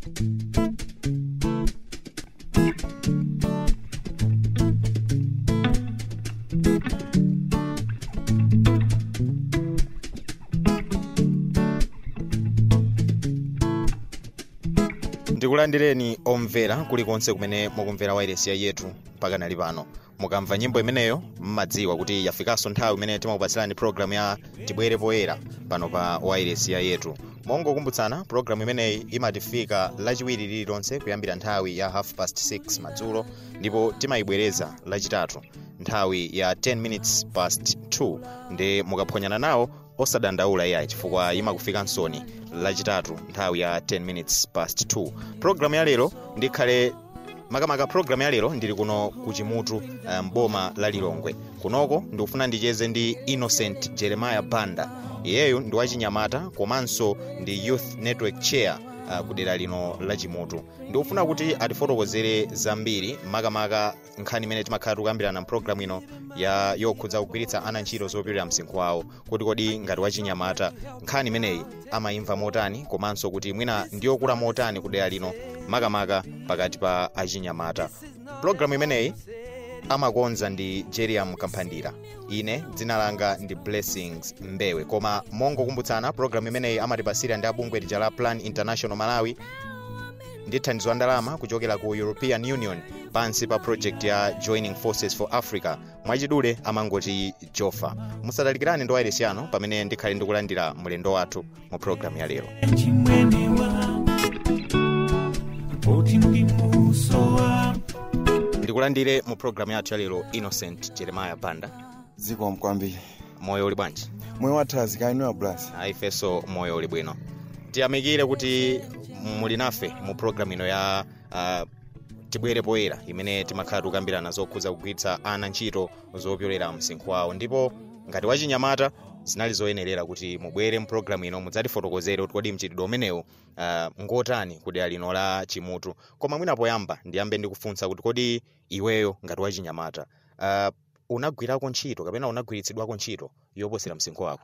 ndikulandireni omvera kulikonse kumene mukumvera wairesi yathu mpaka nali pano mukamva nyimbo imeneyo mmadziwa kuti yafikanso nthawi imene timakupatsirani programu ya tibwere poyera pano pa wairesi yathu mongokumbutsana programu imeneyi imatifika lachiwiri lililonse kuyambira nthawi ya half past 6 madzulo ndipo timayibwereza lachitatu nthawi ya 10 minutes past 2 ndi mukaphwanyana nawo osadandaula iyayi chifukwa imakufika nsoni lachitatu nthawi ya 10 minutes past 2 programu ya lero ndikhale makamaka programu ya lero ndili kuno kuchimutu mboma um, la lilongwe kunoko ndikufuna ndicheze ndi innocent jeremiah banda iyeyu ndi wachinyamata komanso ndi youth network chair uh, kudera lino la chimutu ndikufuna kuti atifotokozere zambiri makamaka nkhani imene timakhala tikuyambirana mpulogalamu ino ya yokhudza kugwiritsa ana ntchito zopirira msinkhu wawo kuti kodi ngati wachinyamata nkhani imeneyi amayimva motani komanso kuti mwina ndiyokula motani kudera lino makamaka pakati pa achinyamata pulogalamu imeneyi amakonza ndi jeriam kamphandira ine dzina langa ndi blessings mbewe koma mongokumbutsana pulogalamu imeneyi amatipasira ndi abungwe lija la plan international malawi ndi thandizo la ndalama kuchokera ku european union pansi pa project ya joining forces for africa mwachidule amangoti jofa musadalikirane ndi wairesi yanu pamene ndikhale ndikulandira mlendo wathu mu pulogalamu ya lero ndikulandire mu pulogalamu yathu ya lero innocent jeremiah banda zikomo kwambiri moyo uli bwanji moyo wathu azikainiwa blas ifenso moyo uli bwino tiyamikire kuti muli nafe mu pulogalamu ino ya uh, tibwere poyera imene timakhala tikukambirana zokhudza kugwiritsa ana ntchito zopyolera msinkhu wawo ndipo ngati wachinyamata zinali zoyenerera kuti mubwere mpulogalamu ino mudzatifotokozere kuti kodi mchitidwe umenewu uh, ngotani kudera lino la chimutu koma mwina poyamba ndiyambe ndikufunsa kuti kodi iweyo ngati wachinyamata uh, unagwirako ntchito kapena unagwiritsidwako ntchito yoposera msinkhu wako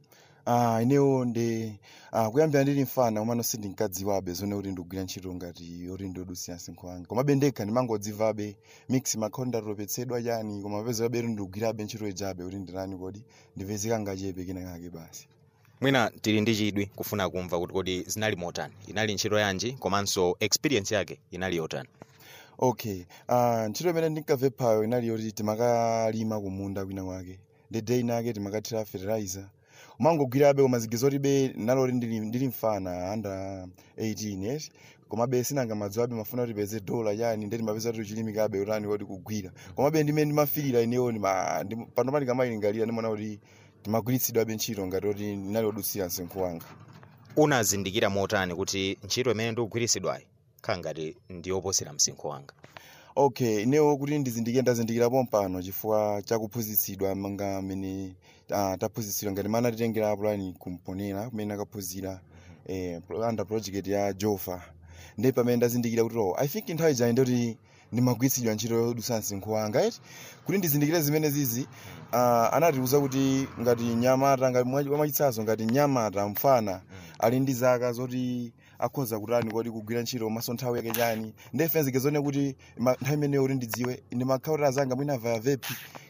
uh, inewo ndi uh, kuyambira ndili mfana umano sindinkadziwabe zone kuti ndigwira ntchito ngati yoti ndiodusira msinkhu wanga komabe ndekha ndimangodzivabe mix makhondi ndatopetsedwa chani koma pezerabe kuti ndigwirabe ntchito ijabe kuti ndilani kodi ndipezeka ngachepe kena kake basi mwina tili ndi chidwi kufuna kumva kuti kodi zinali motani inali ntchito yanji komanso experience yake inali yotani okay uh, ntchito imene ndinkamve phayo inali yoti timakalima kumunda kwina kwake ndi day nake timakathira fertilizer umangogwirabe koma zigezo tibe naloti ndili, ndili mfana under 18 yes komabe sinanga madziwabe mafuna kuti peze dola yani ndeti mapeza kuti chilimikabe utani kuti kugwira komabe ndimene ndimafirira inewo pano pali kamayilingalira ndimaona kuti timagwiritsidwabe ntchito ngati kuti ndinali odutsira msinkhu wanga unazindikira motani kuti ntchito imene ndikugwiritsidwayi khala ngati ndiyoposera msinkhu wanga okay inewo kuti ndizindikire ndazindikira pompano chifukwa chakuphunzitsidwa manga amene uh, taphunzitsidwa ngati mana titengera pulani kumponera kumene akaphunzira eh, under project ya jofa ndi pamene ndazindikira kuti oh, i think nthawi ijani ndoti ndimagwiritsidwa ntchito yodusa msinkhu wanga right kuti ndizindikire zimene zizi uh, anatiuza kuti ngati nyamata ngati mwachitsanzo ngati nyamata mfana ali ndi zaka zoti akhoza kutani kodi kugwira ntchito maso nthawi yake chani ndefenzike zone kuti nthawi imeneyo kuti ndidziwe ndimakhala kuti azanga mwina vaya vepi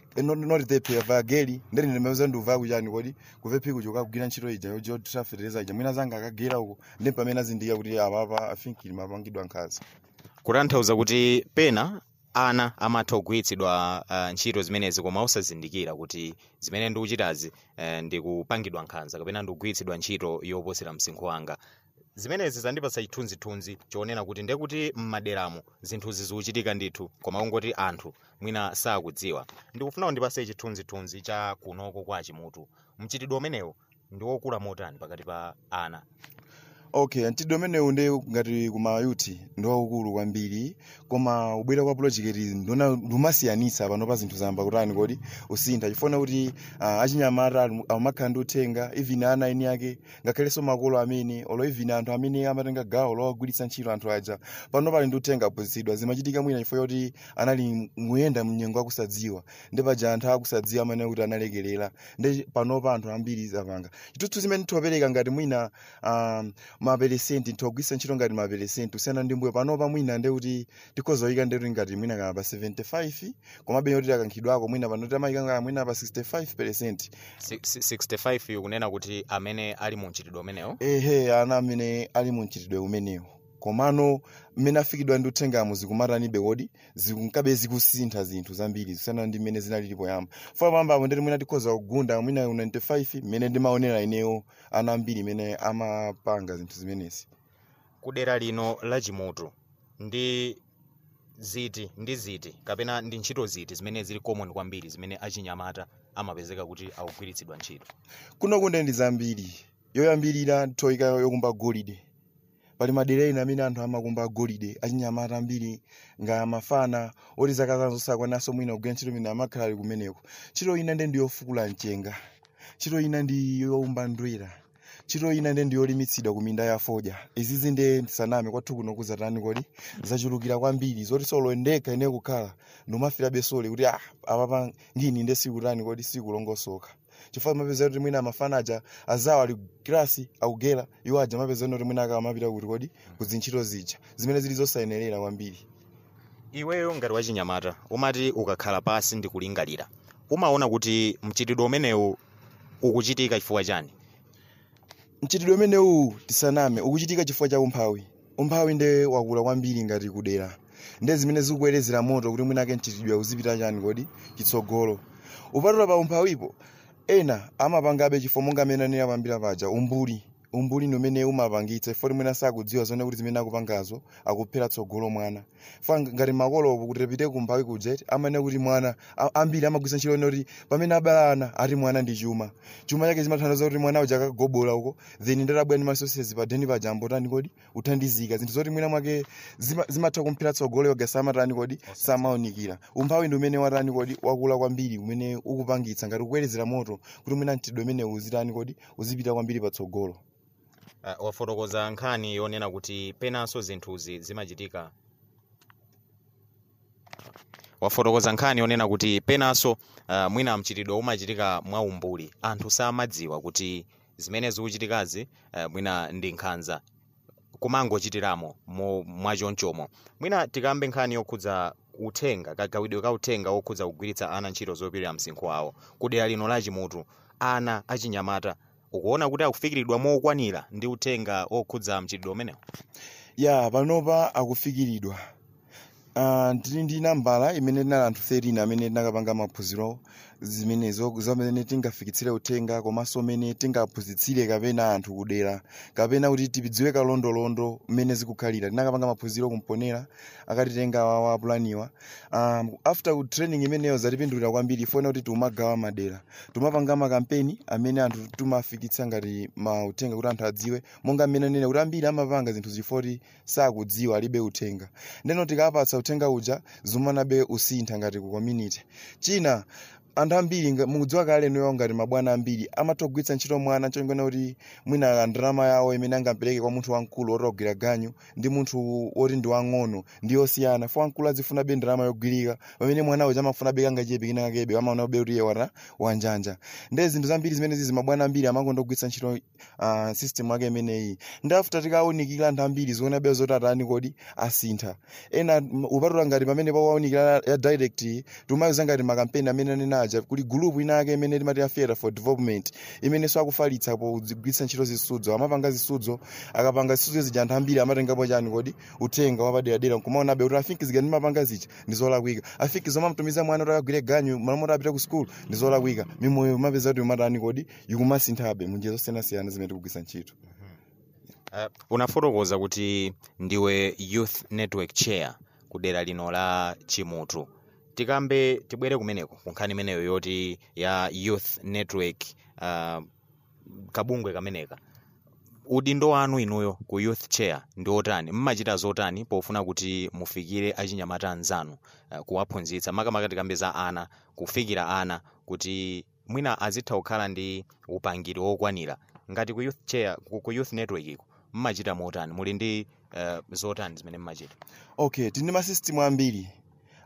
not vepi vaya geli ndeti ndimaweza nduvaya kuchani kodi kuvepi kucho kagwira ntchito ija yotrafereza ija mwina azanga akagera uko ndi pamene azindikira kuti apapa afinkili mapangidwa nkhaza kutanthauza kuti pena ana amatha kugwiritsidwa uh, ntchito zimenezi koma osazindikira kuti zimene ndikuchitazi uh, ndikupangidwa nkhanza kapena ndikugwiritsidwa ntchito yoposera msinkhu wanga zimenezi zandipatsa chithunzithunzi chonena kuti ndekuti m'maderamo zinthuzi zikuchitika ndithu koma kungoti anthu mwina sakudziwa ndikufuna kundipase chithunzithunzi cha kunoko kwa chimutu mchitidwe umenewo ndi wokula motani pakati pa ana okay mchitidwe umenewu ndi ngati kumayuti ndi waukulu kwambiri koma ubwera kwa project ndona ndumasiyanitsa pano pa zinthu zamba kutani kodi usintha chifuna kuti uh, achinyamata amakhala ndi uthenga even ana eni ake ngakhalenso makolo amene olo even anthu amene amatenga gawo lowagwiritsa ntchito anthu aja pano pali ndi uthenga aphunzitsidwa zimachitika mwina chifukwa choti anali muyenda mnyengo akusadziwa ndi paja anthu akusadziwa amene kuti analekerera ndi panopa anthu ambiri zapanga chitutsu zimene tiwapereka ngati mwina um, maperesenti nthogwisa ntchito ngati maperesenti kusiyana ndi mbuyo panopa mwina nde kuti tikhoza kuyika ndetu ngati mwina kama pa 75 komabe yoti akankhidwako mwina pano tamayika ngati mwina pa 65 percent Si- si- 65 yu kunena kuti amene ali mu mchitidwe umenewo ehe ana amene ali mu mchitidwe umenewo komano mmene afikidwa ndi uthengamu zikumatanibe kodi zikunkabe zikusintha zinthu zambiri zisiyana ndi mmene zinalili poyamba funa pambapo ndeti mwina tikhoza kugunda mwina 95 mmene ndimaonera ineyo ana ambiri mmene amapanga zinthu zimenezi kudera lino la chimutu ndi ziti ndi ziti kapena ndi ntchito ziti zimene zili common kwambiri zimene achinyamata amapezeka kuti akugwiritsidwa ntchito kuno kunde ndi zambiri yoyambirira thoyika yokumba golide pali madera ena amene anthu amakumba golide achinyamata ambiri nga mafana oti zaka zawo zosakwananso mwina kugwira ntchito imene amakhala ali kumeneko ntchito ina nde ndi yofukula mchenga ntchito ina ndi yowumba ndwera ntchito ina nde ndi yolimitsidwa ku minda ya fodya izizi nde ndisaname kwathu kuno kuzatani kodi zachulukira kwambiri zoti solo ndekha ine kukhala ndomafira besole kuti ah apapa ngini nde sikutani kodi sikulongosoka chifukwa mapeza kuti mwina amafana aja azawo ali kirasi akugera iwo aja mapeza kuti mwina akamapita kuti kodi kuzintchito zija zimene zili zosayenerera kwambiri iweyo ngati wachinyamata umati ukakhala pasi ndi kulingalira umaona kuti mchitidwe umenewu ukuchitika chifukwa chani mchitidwe umenewu tisaname ukuchitika chifukwa cha umphawi umphawi nde wakula kwambiri ngati kudera nde zimene zikubwerezera moto kuti mwinake mchitidwe uzipita chani kodi chitsogolo upatula pa umphawipo ena amapangabe chifo monga amene anena pambira paja umbuli umbuli ndi umene umapangitsa ifoti mwina sakudziwa zone kuti zimene akupangazo akuphera tsogolo mwana fa ngati makolopo kuti tipite kumphawi kujeti amanena kuti mwana a- ambiri amagwisa ntchito ine kuti pamene abala ana ati mwana ndi chuma chuma chake zimathandiza kuti mwana uja akagobola uko then ndatabwera ndi masosiyezi padeni paja ambotani kodi uthandizika zinthu zoti mwina mwake zima- zimatha kumphera tsogolo yoga samatani kodi samaonikira umphawi ndi umene watani kodi wakula kwambiri umene ukupangitsa ngati ukubwerezera moto kuti mwina mchitidwe umene uzitani kodi uzipita kwambiri patsogolo uh, wafotokoza nkhani yonena kuti penanso zinthuzi zimachitika wafotokoza nkhani yonena kuti penanso uh, mwina mchitidwe umachitika mwaumbuli anthu samadziwa kuti zimene zikuchitikazi uh, mwina ndi nkhanza kumangochitiramo mo- mwachonchomo mwina tikambe nkhani yokhudza uthenga kagawidwe ka uthenga wokhudza kugwiritsa ana ntchito zopirira msinkhu wawo kudera lino la chimutu ana achinyamata ukuona kuti akufikiridwa mokwanira ndi uthenga wokhudza mchitidwe umenewu ya panopa akufikiridwa uh, tili ndi nambala imene tinali anthu 13 amene tinakapanga maphunziro zimenezo zamene tingafikitsire uthenga komanso mene tingaphunzitsire kapena anthu kudera kapena kuti tidziwe kalondolondo mmene zikukhalira tinakapanga maphunziro kumponera akatitenga wawa apulaniwa um, after ku training imeneyo zatipindulira kwambiri ifuna kuti tiumagawa madera tumapanga makampeni amene anthu tumafikitsa ngati mauthenga kuti anthu adziwe monga mmene nene kuti ambiri amapanga zinthu zifoti sakudziwa alibe uthenga ndeno tikapatsa uthenga uja zimanabe usintha ngati ku community china anthu ambiri nga- mukudziwa kale noyo ngati mabwana ambiri amatogwiritsa ntchito mwana chongona kuti mwina ndalama yawo imene angapereke kwa munthu wamkulu oti ogwira ganyu ndi munthu woti ndi wang'ono ndi yosiyana fo wamkulu azifunabe ndalama yogwirika pamene mwana uja amafunabe kangachepe kina kakebe amaonabe kuti iye wana wanjanja nde zinthu zambiri zimene zizi mabwana ambiri amangondogwiritsa ntchito uh, system yake imeneyi ndi after tikawunikira anthu ambiri zionabe zoti atani kodi asintha ena m- upatula ngati pamene pawaunikira ya direct timayuza ngati makampeni amene anenaja kuli gulupu ina yake imene timati ya theatre for development imenenso akufalitsa pogwiritsa ntchito zisudzo amapanga zisudzo akapanga zisudzo zija anthu ambiri amatengapo chani kodi uthenga wapaderadera nkumaonabe kuti afiki zija ndimapanga zija ndi zolakwika afiki zomamtumiza mwana kuti akagwire ganyu malamulo apite ku skulu ndi zolakwika mimoyo mapeza kuti umatani kodi ikumasinthabe munjira zosiyanasiyana zimene tikugwiritsa ntchito uh, unafotokoza kuti ndiwe youth network chair kudera lino la chimutu tikambe tibwere kumeneko ku nkhani imeneyo yoti ya youth network uh, kabungwe kameneka udindo wanu inuyo ku youth chair ndi otani mmachita zotani pofuna kuti mufikire achinyamata anzanu uh, kuwaphunzitsa makamaka tikambe za ana kufikira ana kuti mwina azitha kukhala ndi upangiri wokwanira ngati ku youth chair ku, ku youth network iko mmachita motani muli ndi uh, zotani zimene mmachita okay tindi masystem ambiri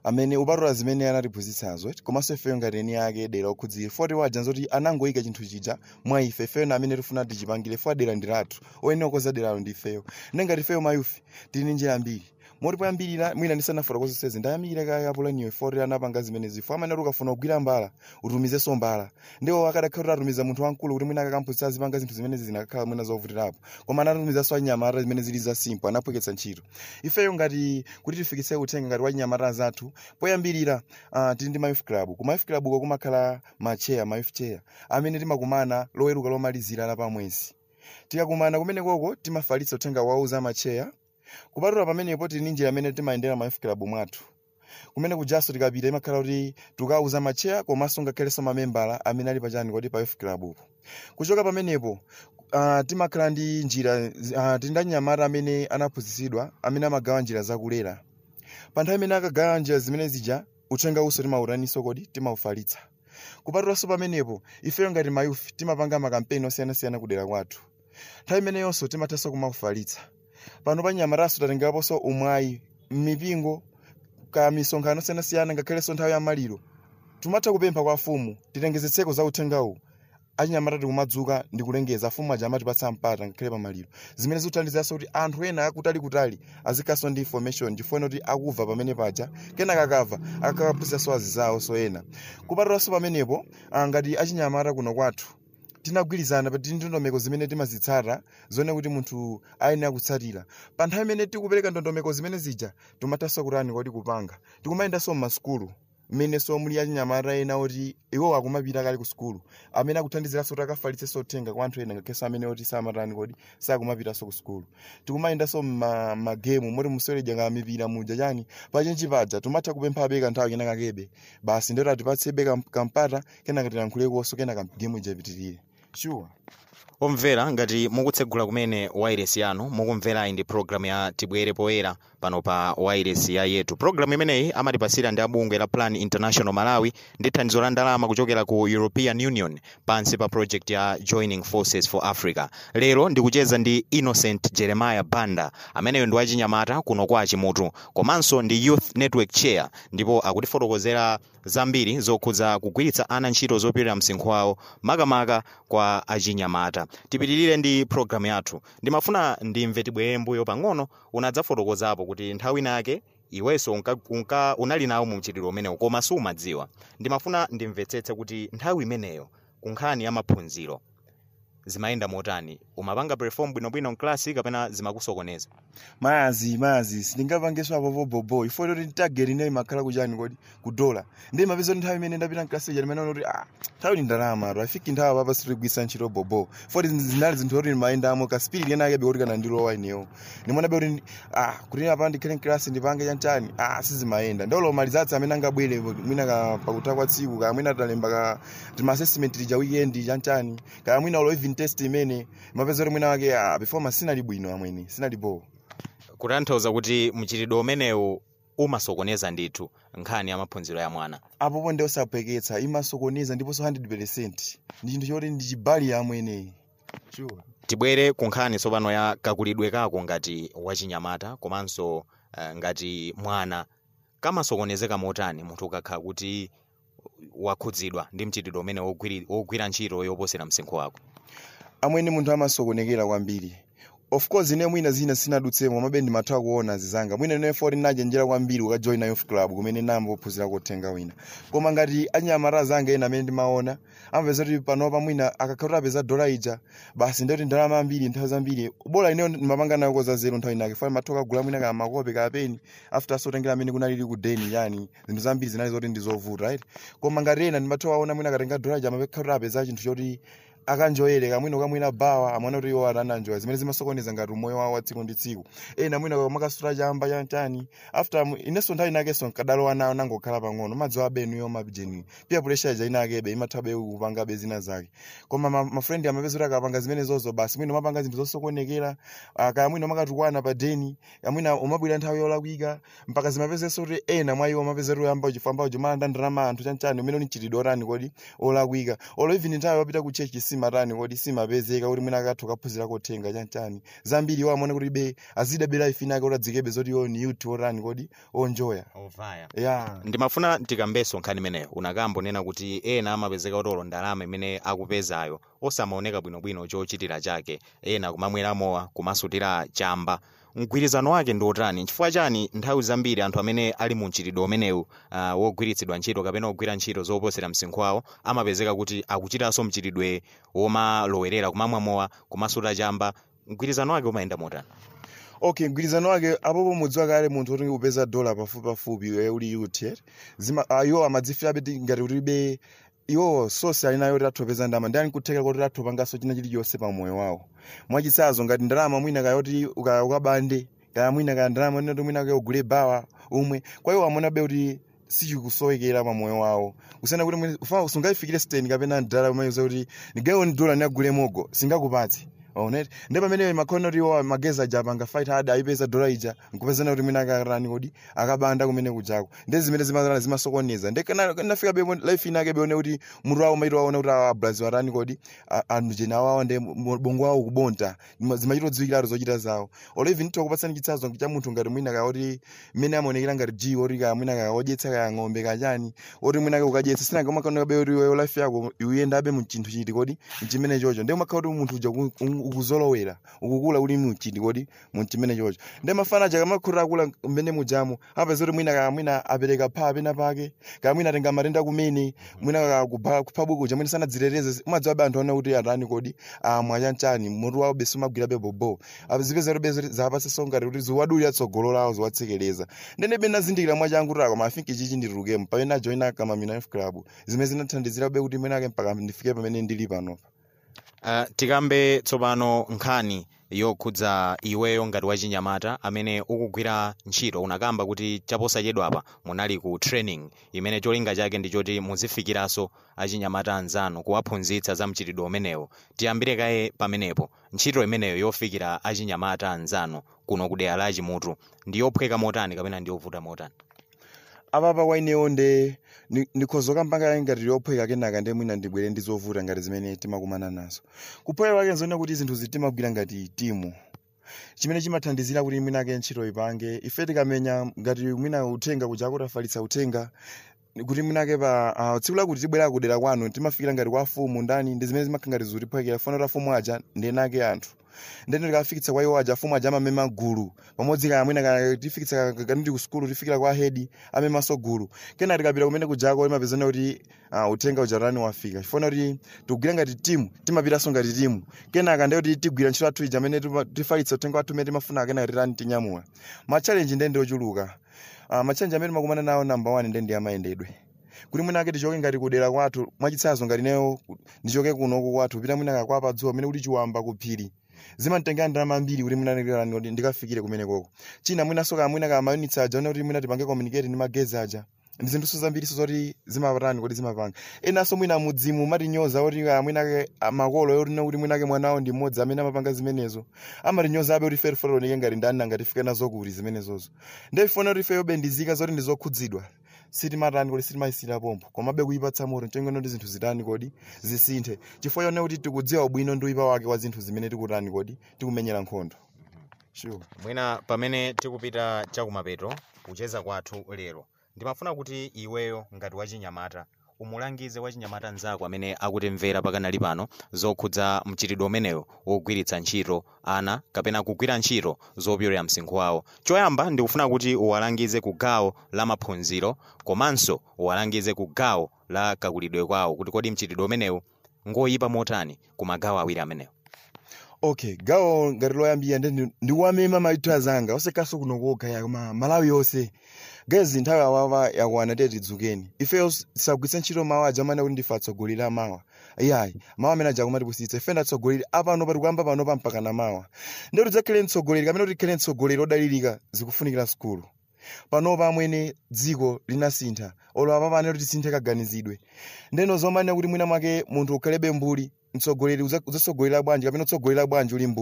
amene upatula zimene anatiphunzitsazo komanso ifeyo ngati eni ake dera okhudzire foti waja nzoti anangoyika chinthu chija mwa ife ifeyo na amene tifuna tichipangire fo dera ndi lathu oyenera kukonza deralo ndi ifeyo nengati ifeyo mayufi tili ndi njira mbiri moti poyambirira mwina ndisanafotokoze zonsezi ndayamikira kaka apulaniyo foti anapanga zimene zifo amene ati ukafuna kugwira mbala utumizenso mbala ndiwo akadakhala kuti atumiza munthu wamkulu kuti mwina akakamphunzitsa azipanga zinthu zimene zinakhala mwina zovutirapo koma anatumizanso anyamata zimene zili za simpo anaphweketsa ntchito ifeyo ngati kuti tifikitse uthenga ngati wa nyamata zathu poyambirira uh, tili ndi mayouth club ku mayouth club uko kumakhala macheya mayouth chair amene timakumana loweruka lomalizira la pamwezi tikakumana kumene koko timafalitsa uthenga wawo za macheya kupatula pamenepo tili ndi njira amene timayendera mayouth club mwathu kumene kujaso tikapita imakhala kuti tikauza macheya komanso ngakhalenso mamembala amene ali pachani kuti pa youth club upo kuchoka pamenepo uh, timakhala ndi njira uh, tili ndi anyamata amene anaphunzitsidwa amene amagawa njira zakulera pa nthawi imene akagawa njira zimene zija uthenga uso timawutaninso kodi timaufalitsa kupatulanso pamenepo ifeyo ngati mayufi timapanga makampeni osiyanasiyana kudera kwathu nthawi imeneyonso timathanso kumaufalitsa pano pa nyamataso tatengaponso umwayi m'mipingo ka misonkhano osiyanasiyana ngakhalenso nthawi ya maliro timatha kupempha kwa afumu titengezetseko za uthengawu achinyamata tikumadzuka ndi kulengeza afumu aja amatipatsa mpata ngakhale pamaliro zimene zikuthandizanso kuti anthu ena akutalikutali azikhalanso ndi information chifukwa kuti akuva pamene paja kenaka akava akakaphunzitsanso azizawo so ena kupatulanso pamenepo ah, ngati achinyamata kuno kwathu tinagwirizana pa ndondomeko zimene timazitsata zone kuti munthu ayenera kutsatira pa nthawi imene tikupereka ndondomeko zimene zija timathanso kutani kuti kupanga tikumayendanso m'masukulu mmenenso muli achinyamata ena oti iwo akumapita kale ku sukulu amene akuthandiziranso kuti akafalitsenso uthenga kwa anthu ena ngakhalenso amene oti samatani kodi sakumapitanso ku sukulu tikumayendanso mmagemu moti museweredya nga mipira muja chani pachinji paja timatha kupemphabe kanthawi kenaka kebe basi ndoti atipatsebe kam- kampata kenaka tilankhulekonso kenaka gemu ija ipitirire sure omvera ngati mukutsegula kumene wireless yanu mukumvera iyi ndi programu ya tibwere poyera pano pa wireless ya yetu programu imeneyi amatipasira ndi abungwe la plan international malawi ndi thandizo la ndalama kuchokera ku european union pansi pa project ya joining forces for africa lero ndikucheza ndi innocent jeremiah banda ameneyo ndi wachinyamata kuno kwa chimutu komanso ndi youth network chair ndipo akutifotokozera zambiri zokhudza kugwiritsa ana ntchito zopirira msinkhu wawo makamaka kwa achinyamata tipitirire ndi programu yathu ndimafuna ndimve tibwere mbuyo pang'ono unadzafotokozapo kuti nthawi inake iwenso unka, unka, unali nawo mu mchitidwe umenewu koma sumadziwa ndimafuna ndimvetsetse kuti nthawi imeneyo ku nkhani ya maphunziro zimayenda motani umapanga perform bwinobwino mklasi kapena zimakusokoneza mazi mazi sindingapangenso apopo bobo ifo kuti tageti inayo imakhala kuchani kodi kudola ndi mapeza kuti nthawi imene ndapita mklasi ija ndimaona kuti ah nthawi ni ndalama to afiki nthawi papa sitigwisa ntchito bobo foti zinali zinthu kuti ndimayendamo kasipiriti ena akebe kuti kana ndilowa ineyo ndimaonabe kuti ah kuti apa ndikhale mklasi ndipange chanchani ah sizimayenda ndolo malizatsi amene angabwere mwina ka pakuta kwa tsiku ka mwina talemba ka tima assessment lija weekend chanchani ka mwina ulo even test imene mapeza kuti mwina wake ah performance sinali bwino amweni sinali bo kutanthauza kuti mchitidwe umenewu umasokoneza ndithu nkhani ya maphunziro ya mwana apopo ndi osaphweketsa imasokoneza ndiponso 100 ndi chinthu choti ndi chibali amweneyi sure. tibwere ku nkhani tsopano ya kakulidwe kako ngati wachinyamata komanso uh, ngati mwana kamasokonezeka motani munthu ukakhala kuti wakhudzidwa ndi mchitidwe umene wogwiri- wogwira ntchito yoposera msinkhu wako amwene munthu amasokonekera kwambiri of course ine mwina zina sinadutsemo mabe ndimatha kuona zizanga mwina ine foti najenjera kwambiri ukajoina youth club kumene nambo ophunzira kuthenga wina koma ngati anyamata zanga ena amene ndimaona amapeza kuti panopa mwina akakhala kuti apeza dola ija basi ndoti ndalama ambiri nthawi zambiri bola ineyo ndimapanga nayo koza zero nthawi inake foti matha kagula mwina ka makope ka peni after asotengera amene kunalili ku deni yani zinthu zambiri zinali zoti ndizovuta right koma ngati ena ndimatha kuwaona mwina akatenga dola ija amapekha kuti apeza chinthu choti akanjoyere kamwino kamwina bawa amwana kuti iwo atananjoya zimene zimasokoneza ngati umoyo wawo wa tsiku ndi tsiku ena mwina kamakasula chamba chantani after mu- inenso nthawi inakenso nkadalowa nawo nangokhala pang'ono madziwa abenu yo mabjeni pia pressure ija inakebe imathabe kupangabe zina zake koma ma- mafrendi amapeza kuti akapanga zimene zozo basi mwina umapanga zinthu zosokonekera ah, kaya mwina umakatukwana pa deni kamwina umabwira nthawi yolakwika mpaka zimapezenso kuti ena mwa iwo amapeza kuti uyamba uchifamba ujo malanda ndalama anthu chanchani umene uni mchitidwe otani kodi olakwika olo even nthawi wapita ku chechi simatani kodi simapezeka kuti mwina akathu kaphunzira kotenga chanchani zambiri iwo amaona kuti be azidabe life inake kuti adzikebe zoti iwo ni youth otani kodi onjoya ovaya ya ndimafuna tikambenso nkhani imeneyo unakambonena kuti ena amapezeka kuti olo ndalama imene akupezayo osamaoneka bwinobwino chochitira chake ena kumamwera mowa kumasutira chamba mgwirizano wake ndi otani chifukwa chani nthawi zambiri anthu amene ali mu mchitidwe umenewu uh, wogwiritsidwa ntchito kapena ogwira ntchito zoposera msinkhu wawo amapezeka kuti akuchitanso mchitidwe womalowerera kumamwa mowa kumasuta chamba mgwirizano wake umayenda motani okay mgwirizano wake apopo mudziwa kale munthu kuti upeza dola pafupi pafupi iwe uli youth eh? zima uh, iwo amadzifira ti ngati kuti be iwo sosi ali nayo kuti athopeza ndalama ndi anikutheka kuti athopanganso china chilichonse pa moyo wawo mwachitsanzo ngati ndalama mwina kayoti uka- ukabande kaya mwina kaya ndalama noti mwina kaya ugule bawa umwe kwa iwo amona be kuti sichikusowekera pa moyo wawo kusiyana kuti mwina- ufa- sungayifikire stand kapena ndala umayiza kuti ndigawo ni dola ndiyagule mogo singakupatse oneti ndi pamene makhona kuti iwo magezi aja apanga fight hard ayipeza dola ija nkupezana kuti mwina akarani kodi akabanda kumene kujako ndi zimene zimazana zimasokoneza ndi kana- nafika be life inake beone kuti mutu wawo maito waona kuti ablazi warani kodi a- anthu jena awawo ndi mu- bongo wawo kubonta Zima- zimachitodziwikiratu zochita zawo olo even tikupatsani chitsanzo cha munthu ngati mwina kaya kuti mmene amaonekera ngati g oti kaya mwina kaya odyetsa kaya ng'ombe kachani oti mwina kaya ukadyetsa sinanga umakhaoneka be kuti iweyo life yako uyendabe mu chinthu chiti kodi mchimene chocho ndi umakhala kuti munthu uja uku- uku- ukuzolowera ukukula uli mchiti kodi mu chimene chocho ndi mafana aja kamakhulira akula mmene mujamo apeza kuti mwina kaya mwina apereka pha pena pake kaya mwina atenga matenda kumene mwina kaya kupha kupha buku uja mwina sanadziteteze umadziwa be anthu aona kuti atani kodi amwa chanchani mutu wawo besu umagwira be bobo zipeza kuti bezo zapatsa ngati kuti ziwadulira tsogolo lawo ziwatsekereza ndene be nazindikira mwachangu kuti akoma afinki chichi nditurukemo pamene ajoina kama mina club zimene zinathandizira be kuti mwenake mpaka ndifike pamene ndili panopa Uh, tikambe tsopano nkhani yokhudza iweyo ngati wachinyamata amene ukugwira ntchito unakamba kuti chaposachedwa apa munali ku training imene cholinga chake ndi choti muzifikiranso achinyamata anzanu kuwaphunzitsa za mchitidwe umenewo tiyambire kaye pamenepo ntchito imeneyo yofikira achinyamata anzanu kuno ku dera la chimutu ndi yophweka motani kapena ndi yovuta motani apapa kwainewo nde ni- nikhozo kampanga ngati yophweka kenaka ndi mwina ndibwere ndi zovuta ngati zimene timakumana nazo kuphweka kwake nzoona kuti zinthu zitimagwira ngati timu chimene chimathandizira kuti mwinake ntchito ipange ife tikamenya ngati mwina uthenga kuja kuti afalitsa uthenga kuti mwinake pa uh, tsiku lakuti tibwera kudera kwanu timafikira ngati kwa fumu ndani ndi zimene zimakhala ngati zutiphwekera fana kuti afumu aja ndi enake anthu ndene tikafikitsa kwa iwo aja afumu aja amamema gulu pamodzi kaya mwina kaya tifikitsa kaniti ku sukulu tifikira kwa hedi amemanso gulu kena tikapita kumene kujako imapezana kuti uh, uthenga ujarani wafika chifuna kuti tikugwira ngati timu timapitanso ngati timu kenaka ndiye kuti tigwira ntchito athu ija amene tuma- tifalitsa uthenga wathu umene timafuna kenaka titani tinyamula matchalenji ndiye ndi ochuluka uh, matchalenji amene timakumana nawo namba 1 ndiye ndi amayendedwe kuti mwinake tichoke ngati kudera kwathu mwachitsanzo ngati neyo ndichoke kunoku kwathu pita mwinaka kwa padzuwa amene kuti chiwamba ku phiri zimanditengera ndalama ambiri kuti mwinani kuti ndikafikire kumene koko china mwinaso kaya mwina kaya mayunitsi aja one kuti mwina tipange communicate ndi magezi aja ndi zinthuso zambiriso zoti zimapatani kuti zimapanga enanso mwina mudzimu matinyoza oti kaya mwinake ah, makolo yotino kuti mwinake mwanawo ndi mmodzi amene amapanga zimenezo amatinyoza abe kuti ife tifotoneke ngati ndani nanga tifike nazo kuti zimenezozo ndifuna kuti ife yobendizika zoti ndi zokhudzidwa sitimatani kodi sitimayisira pompo komabe kuyipatsa moto nchongono ndi zinthu zitani kodi zisinthe chifukwa chone kuti tikudziwa ubwino ndi uyipa wake wa zinthu zimene tikutani kodi tikumenyera nkhondo sure mwina pamene tikupita chakumapeto kucheza kwathu lero ndimafuna kuti iweyo ngati wachinyamata umulangize wachinyamata mnzako amene akutimvera pakanali pano zokhudza mchitidwe umenewo wogwiritsa ntchito ana kapena kugwira ntchito zopyolera msinkhu wawo choyamba ndikufuna kuti uwalangize ku gawo la maphunziro komanso uwalangize ku gawo la kakulidwe kwawo kuti kodi mchitidwe umenewu ngoyipa motani ku magawo awiri amenewo okay gawo ngati loyambira ndi ndiwamema maitho azanga osekaso kuno kokha koma malawi yonse gezi nthawi awawa yakwana tiye tidzukeni ifeyo tisagwiritse ntchito mawu aja amene kuti ndife atsogoleri amawa iyayi mawu amene aja kumati kusitsa ife ndi atsogoleri apano pati kuyamba pano pampaka na mawa ndi kuti tidzakhale mtsogoleri kapena kuti tikhale mtsogoleri odalirika zikufunikira sukulu panopa amwene dziko linasintha olo apa pano kuti tisinthe kaganizidwe ndeno zomanena kuti mwina mwake munthu ukhalebe mbuli mtsogoleri udza- udzatsogolera bwanji kapena utsogolera bwanji uli mbuli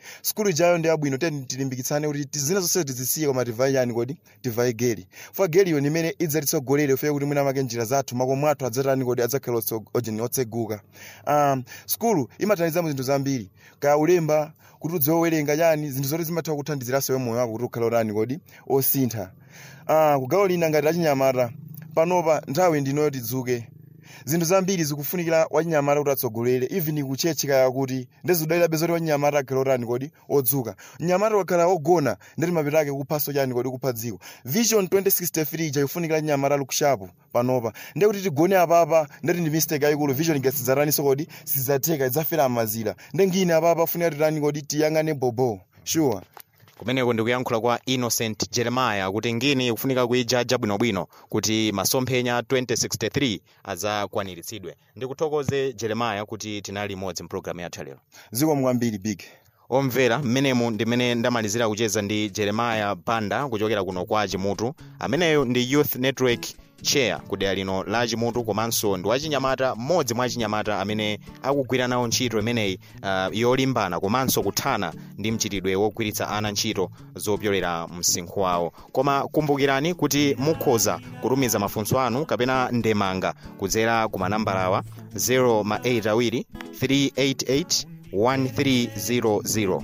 skulu ijayo ndi abwino teni tilimbikitsane kuti ti- zina zonse tizisiye koma tivaye yani kodi tivaye geli fwa geliyo ni imene idzatitsogolere feye kuti mwina make njira zathu makomo athu adzatani kodi adzakhala otso- ojeni otseguka um, skulu imathandiza mu zinthu zambiri kaya ulemba kuti udziwe kuwerenga yani zinthu zoti zimatha kuthandiziraso moyo wako kuti ukhale otani kodi osintha uh, kugawo lina ngati lachinyamata panopa nthawi ndinoyo tidzuke zinthu zambiri zikufunikira wachinyamata kuti atsogolere even kuchechi kaya kuti ndezidalirabe zoti wachinyamata akhale otani kodi odzuka mnyamata wakhala ogona ndeti mapito ake kuphaso chani kodi kupha dziko vision 2063 ija ikufunikira chinyamata lukushapu panopa ndiye kuti tigone apapa ndeti ndi mistake yayikulu vision ingasidzataniso kodi sizzatheka idzafera amazira nde ngine apapa funika titani kodi tiyang'ane bobo sure kumeneko ndikuyankhula kwa innocent jeremiah kuti ngini ikufunika kuijaja bwinobwino kuti masomphenya 2063 adzakwaniritsidwe ndikuthokoze jeremiah kuti tinali limodzi mpulogalamu yathu lero ziko mwambiri big omvera mmenemu ndimene ndamalizira kucheza ndi jeremiah banda kuchokera kuno kwa chimutu ameneyo ndi youth network chair ku dera lino la chimutu komanso ndi wachinyamata mmodzi mwa achinyamata amene akugwira nawo ntchito imeneyi uh, yolimbana komanso kuthana ndi mchitidwe wogwiritsa ana ntchito zopyolera msinkhu wawo koma kumbukirani kuti mukhoza kutumiza mafunso anu kapena ndemanga kudzera ku manambalawa 0 ma 8 awiri 388 1300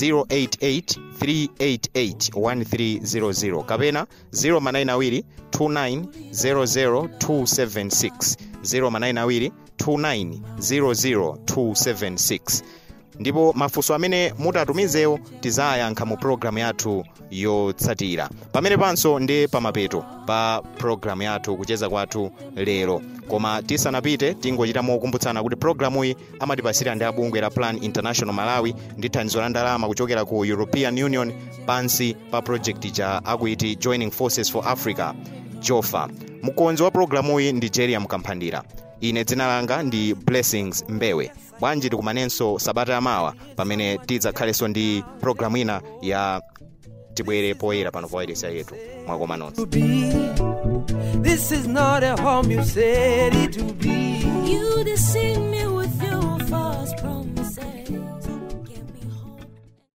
088-388-1300 kapena 0manayinawiri-2900-276 0manayinawiri-2900-276 ndipo mafunso amene mutatumizewo tizayankha mu pologalamu yathu yotsatira pamene panso ndi pamapeto pa pologalamu yathu kucheza kwathu lero koma tisanapite tingochita mokumbutsana kuti pologalamuyi amatipasira ndi abungwe la plan international malawi ndi thandizo la ndalama kuchokera ku european union pansi pa project ja akuiti joining forces for africa jofa mkonzi wa pologalamuyi ndi jeriam kamphandira ine dzina langa ndi blessings mbewe bwanji tikumanenso sabata yamawa pamene tidzakhalenso ndi pologalamu ina ya tibwere poyera pano pa wailesi yetu mwakoma nonse to be. This is not a home you said it to be. You that sing me